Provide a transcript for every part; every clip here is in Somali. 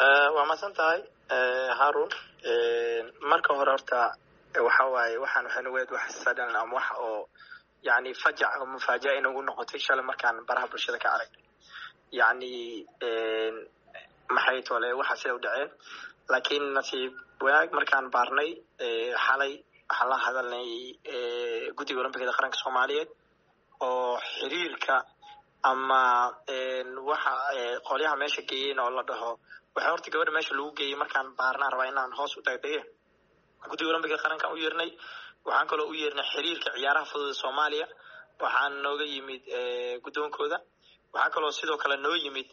waa masan tahay harun marka hore horta waxa waaye waxaan waxay nugeed wax sadan ama wax oo yani fajac oo mufaaja'a inagu noqotay shalay markaan baraha bulshada ka aragnay yani maxay tole waxa sida u dhaceen laakiin nasiib wanaag markaan baarnay xalay waxaan la hadalnay guddiga olombikada qaranka soomaaliyeed oo xiriirka ama waxa qolyaha meesha geeyeen oo la dhaho waxaa horta gabadha meesha lagu geeyey markaan baarnaan rabaa inaan hoos u dagdage guddiga olombikada qarankaan u yeernay waxaan kaloo u yeernay xiriirka ciyaaraha fudud soomaaliya waxaan nooga yimid guddoonkooda waxaa kaloo sidoo kale noo yimid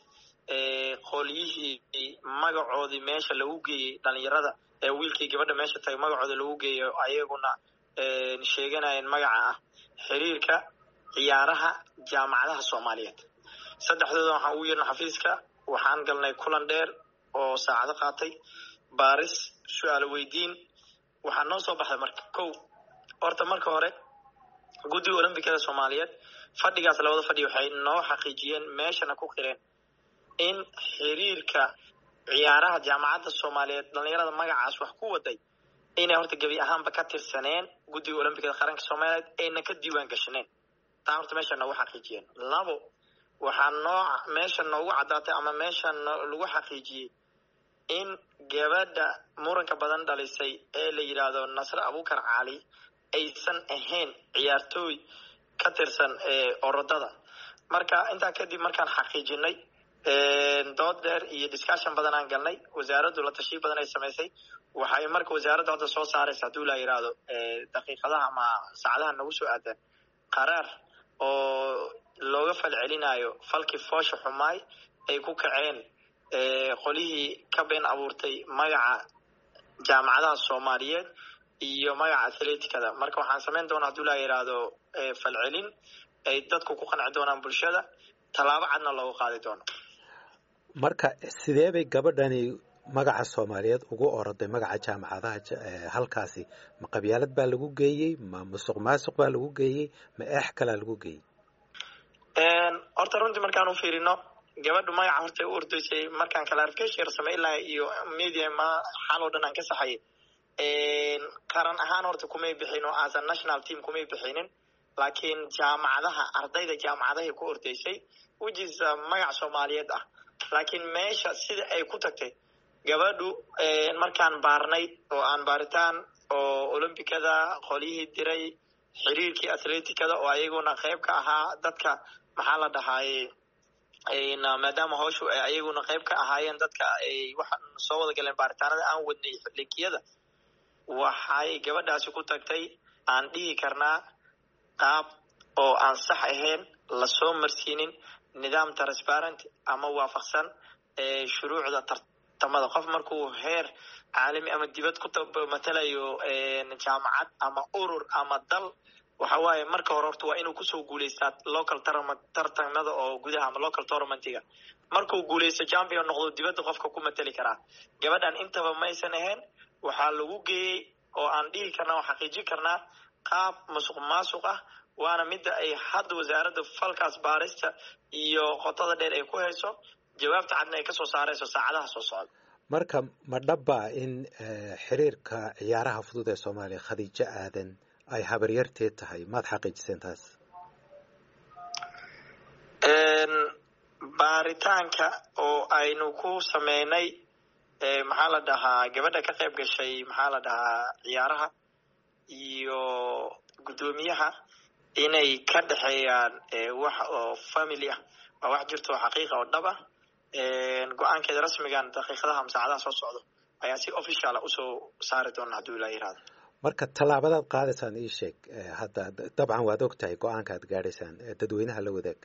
qolyihii magacoodii meesha lagu geeyey dhalinyarada ee wiilkii gabadha meesha tagay magacooda lagu geeyo ayaguna sheeganayeen magaca ah xiriirka ciyaaraha jaamacadaha soomaaliyeed saddexdooda waxaan ugu yeernay xafiiska waxaan galnay kulan dheer oo saacado qaatay baaris su-aalo weydiin waxaa noo soo baxday marka kow horta marka hore guddiga olombikada soomaaliyeed fadhigaas labada fadhi waxay noo xaqiijiyeen meeshana ku qireen in xiriirka ciyaaraha jaamacadda soomaaliyeed dhalinyarada magacaas wax ku waday inay horta gebi ahaanba ka tirsaneen guddiga olombikada qaranka soomaaliyeed ayna ka diiwaan gashaneen taa horta meesha noogu xaqiijiyeen labo waxaa noo meesha noogu caddaatay ama meesha lagu xaqiijiyey in gabadha muranka badan dhalisay ee la yidhaahdo nasre abukar cali aysan ahayn ciyaartooy ka tirsan orodada marka intaa kadib markaan xaqiijinay dood dheer iyo discussion badan aan galnay wasaaraddu la tashiyo badan ay samaysay waxay marka wasaaradda hadda soo saaraysa hadduu la yidhaahdo daqiiqadaha ama saacadaha nagu soo aadan qaraar oo looga fal celinayo falkii foosha xumaay ay ku kaceen qolihii ka been abuurtay magaca jaamacadaha soomaaliyeed iyo magaca athleticada marka waxaan samayn doonaa hadduu la yidhaahdo falcelin ay dadku ku qanci doonaan bulshada tallaabo cadna loogu qaadi doono marka sidee bay gabadhani magaca soomaaliyeed ugu oroday magaca jaamacadaha halkaasi ma qabyaalad baa lagu geeyey ma musuq maasuq baa lagu geeyey ma eex kalaa lagu geeyey horta runtii markaan u fiirino gabadhu magaca horta u ordaysay markaan clarification yar samey lahay iyo media ma xal oo dhan aan ka saxayay qaran ahaan horta kumay bixin oo as a national team kumay bixinin laakiin jaamacadaha ardayda jaamacadahay ku ordaysay which is magac soomaaliyeed ah laakiin meesha sida ay ku tagtay gabadhu markaan baarnay oo aan baaritaan oo olombikada qolyihii diray xiriirkii athleticada oo ayaguna qayb ka ahaa dadka maxaa la dhahaaye maadaama howshu ay ayaguna qayb ka ahaayeen dadka ay waxaan soo wada galeen baaritaanada aan wadnay linkiyada waxay gabadhaasi ku tagtay aan dhihi karnaa qaab oo aan sax ahayn lasoo marsiinin nidaam transparent ama waafaqsan shuruucda tartamada qof markuu heer caalami ama dibad ku matalayo jaamacad ama urur ama dal waxa waaye marka hore horta waa inuu kusoo guuleystaa local tartamada oo gudaha ama local tournamentiga markuu guuleysto champion noqdo dibadda qofka ku matali karaa gabadhan intaba maysan ahayn waxaa lagu geeyey oo aan dhihi karnaa oo xaqiijin karnaa qaab masuq maasuq ah waana midda ay hadda wasaaradda falkaas baarista iyo qotada dheer ay ku hayso jawaabta cadna ay kasoo saarayso saacadaha soo socda marka ma dhabbaa in xiriirka ciyaaraha fudud ee soomaaliya khadiijo aadan ay habaryarteed tahay maad xaqiijiseen taas baaritaanka oo aynu ku sameynay maxaa la dhahaa gabadha ka qayb gashay maxaa la dhahaa ciyaaraha iyo guddoomiyaha inay ka dhexeeyaan wax oo family ah waa wax jirto oo xaqiiqa oo dhab ah go-aankeeda rasmigan daqiiqadaha ama saacadaha soo socdo ayaa si officiala usoo saari doona hadduu ilaa yirahdo marka tallaabadaad qaadaysaan ii sheeg hadda dabcan waad og tahay go-aanka aad gaadhaysaan dadweynaha la wadaag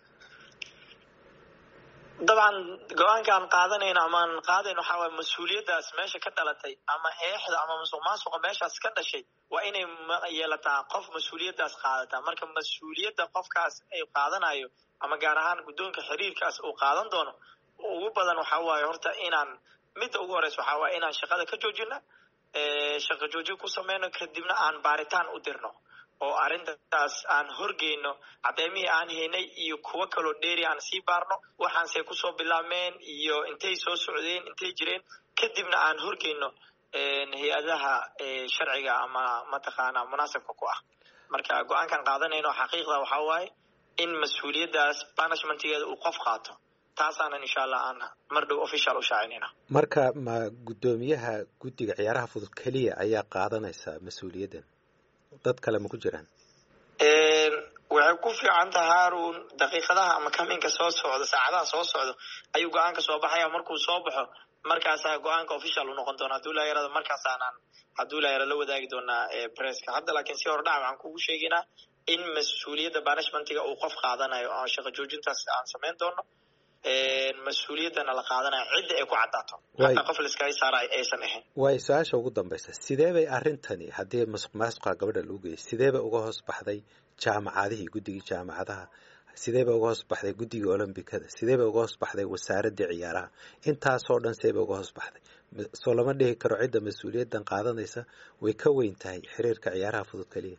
dabcan go-aankaan qaadanayno amaan qaadayn waxaa waay mas-uuliyaddaas meesha ka dhalatay ama eexda ama musuq maasuqa meeshaas ka dhashay waa inay yeelataa qof mas-uuliyaddaas qaadataa marka mas-uuliyadda qofkaas ay qaadanayo ama gaar ahaan guddoonka xiriirkaas uu qaadan doono ugu badan waxaa waaye horta inaan midda ugu horeysa waxaa waaye inaan shaqada ka joojina shaqo joojin ku sameyno kadibna aan baaritaan u dirno oo arrintaas aan horgeyno caddeymihii aan haynay iyo kuwo kaloo dheeri aan sii baarno waxaanse kusoo bilaabmeen iyo intay soo socdeen intay jireen kadibna aan horgeyno hay-adaha sharciga ama mataqaana munaasabka ku ah marka go-aankan qaadanayno xaqiiqda waxaa waaye in mas-uuliyaddaas banishmentgeeda uu qof qaato taasaanan insha allah aan mar dhow official u shaacinayna marka ma guddoomiyaha guddiga ciyaaraha fudud keliya ayaa qaadanaysa mas-uuliyaddan dad kale ma ku jiraan waxay ku fiican taha haarun daqiiqadaha ama kaminka soo socdo saacadaha soo socdo ayuu go-aanka soo baxaya markuu soo baxo markaasaa go-aanka official u noqon doona haduu laayarada markaasaanaan hadduu laayara la wadaagi doonaa presska hadda laakiin si hordhac waxaan kugu sheegaynaa in mas-uuliyadda banishmentiga uu qof qaadanayo oo shaqo joojintaas aan samayn doono mas-uuliyaddana la qaadanayo cidda ay ku caddaato hataa qof laiskaga saarayo aysan ahayn waay su-aasha ugu dambaysa sidee bay arrintani haddii masuq maasuqa gabadha lagu geeyay sidee bay uga hoos baxday jaamacadihii guddigii jaamacadaha sidee bay uga hoos baxday guddigii olombikada sidee bay uga hoos baxday wasaaraddii ciyaaraha intaasoo dhan see bay uga hoos baxday soo lama dhihi karo cidda mas-uuliyaddan qaadanaysa way ka weyn tahay xiriirka ciyaaraha fudud keliya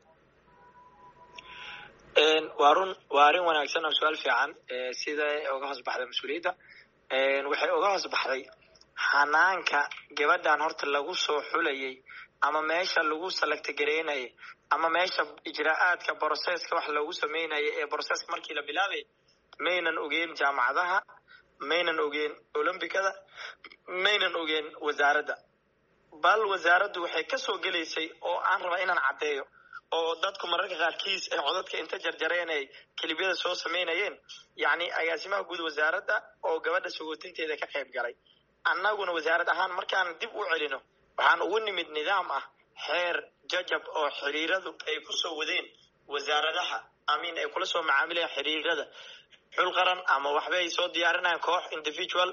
waa run waa arrin wanaagsan oo su-aal fiican siday uga hoos baxday mas-uuliyadda waxay uga hoos baxday xanaanka gabadhan horta lagu soo xulayay ama meesha lagu salagtagareynayay ama meesha ijraa-aadka broseska wax loogu sameynaya ee broseska markii la bilaabay maynan ogeen jaamacadaha maynan ogeen olombicada maynan ogeen wasaaradda bal wasaaraddu waxay kasoo gelaysay oo aan rabaa inaan caddeeyo oo dadku mararka qaarkiis ay codadka inta jarjareen ay kelibyada soo samaynayeen yacni agaasimaha guud wasaaradda oo gabadha sagootinteeda ka qayb galay annaguna wasaarad ahaan markaan dib u celino waxaan ugu nimid nidaam ah xeer jajab oo xiriiradu ay kusoo wadeen wasaaradaha amin ay kula soo macaamilayaan xiriirada xul qaran ama waxba ay soo diyaarinayaan koox individual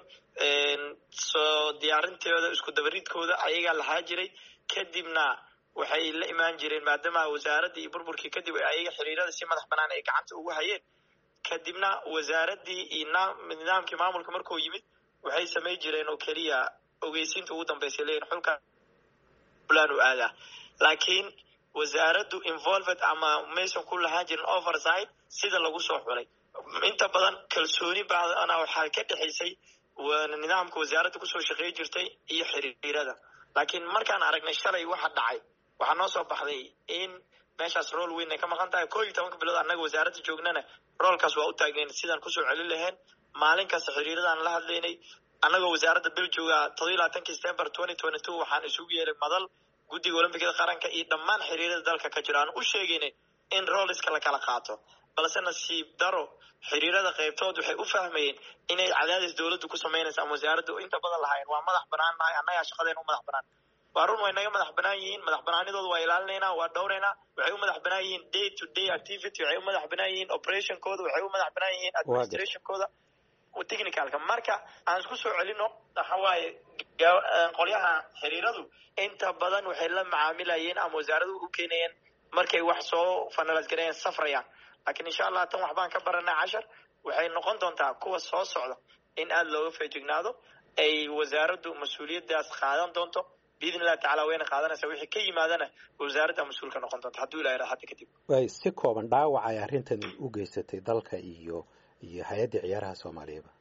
soo diyaarintooda isku dabaridkooda ayagaa lahaa jiray kadibna waxay la imaan jireen maadaama wasaaraddii iyo burburkii kadib ayaga xiriirada si madax banaan ay gacanta ugu hayeen kadibna wasaaraddii iyo nidaamkii maamulka markuu yimid waxay samay jireen oo keliya ogeysiinta ugu dambeysay leeyihin xulka fulan u aadaa laakiin wasaaraddu involved ama maysan ku lahaan jirin oversight sida lagu soo xulay inta badan kalsooni baadana waxaa ka dhexaysay nidaamka wasaaradda kusoo shaqeey jirtay iyo xiriirada laakiin markaan aragnay shalay waxa dhacay waxaa noo soo baxday in meeshaas rool weyn ay ka maqan tahay koo iyo tobanka bilood annaga wasaaradda joognana roolkaas waa u taagnayn sidaan kusoo celin lahayn maalin kasta xiriiradaan la hadlaynay annagoo wasaaradda bil jooga todoba iyo labaatanki september twenty twenty two waxaan isugu yeelay madal guddiga olombikada qaranka iyo dhammaan xiriirada dalka ka jira aan u sheegaynay in rooliska la kala qaato balse nasiib daro xiriirada qaybtood waxay u fahmayeen inay cadaadis dowladdu ku samaynaysa ama wasaaraddu inta badan lahaayeen waa madax banaan nahay annagaa shaqadeena u madax banaan waa run way naga madax banaan yihiin madax banaanidooda waa ilaalinaynaa waa dhowraynaa waxay u madax banaan yihiin day to day activity waxay u madax banaan yihiin operationkooda waxay u madax banaan yihiin administrationkooda technicalka marka aan isku soo celino waxa waaye qolyaha xiriiradu inta badan waxay la macaamilayeen ama wasaaradu u keenayeen markay wax soo finalize gareeyeen safrayaan laakiin insha allah tan waxbaan ka baranay cashar waxay noqon doontaa kuwa soo socda in aada looga feejignaado ay wasaaraddu mas-uuliyaddaas qaadan doonto biidn illahi tacala wayna qaadanaysa wixii ka yimaadana wasaaradda mas-uulka noqon doonta hadduu ilaha hadda kadib way si kooban dhaawac ay arrintan u geysatay dalka iyo iyo hay-adda ciyaaraha soomaaliyaba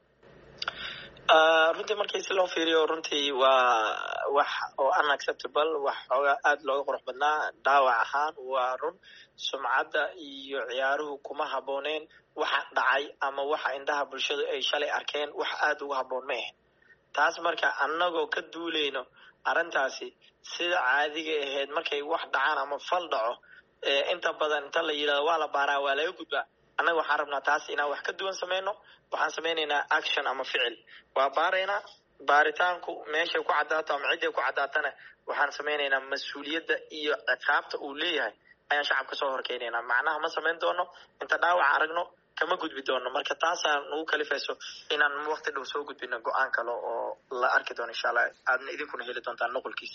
runtii markii si loo fiiriyo runtii waa wax oo unacceptable wax xoogaa aada looga qurux badnaa dhaawac ahaan waa run sumcadda iyo ciyaaruhu kuma habbooneen waxa dhacay ama waxa indhaha bulshadu ay shalay arkeen wax aada uga habboon ma ahayn taas marka annagoo ka duuleyno arrintaasi sida caadiga ahayd markay wax dhacaan ama fal dhaco inta badan inta la yidhahdo waa la baaraa waa laga gudbaa annaga waxaan rabnaa taas inaan wax ka duwan sameyno waxaan sameynaynaa action ama ficil waa baaraynaa baaritaanku meeshay ku caddaato ama cidday ku caddaatana waxaan sameynaynaa mas-uuliyadda iyo ciqaabta uu leeyahay ayaan shacabka soo horkeynaynaa macnaha ma samayn doono inta dhaawac aragno kama gudbi doono marka taasaa nagu kalifayso inaan waqti dhow soo gudbino go-aan kale oo la arki doono insha allah aadna idinkuna heli doontaan nuqulkiisa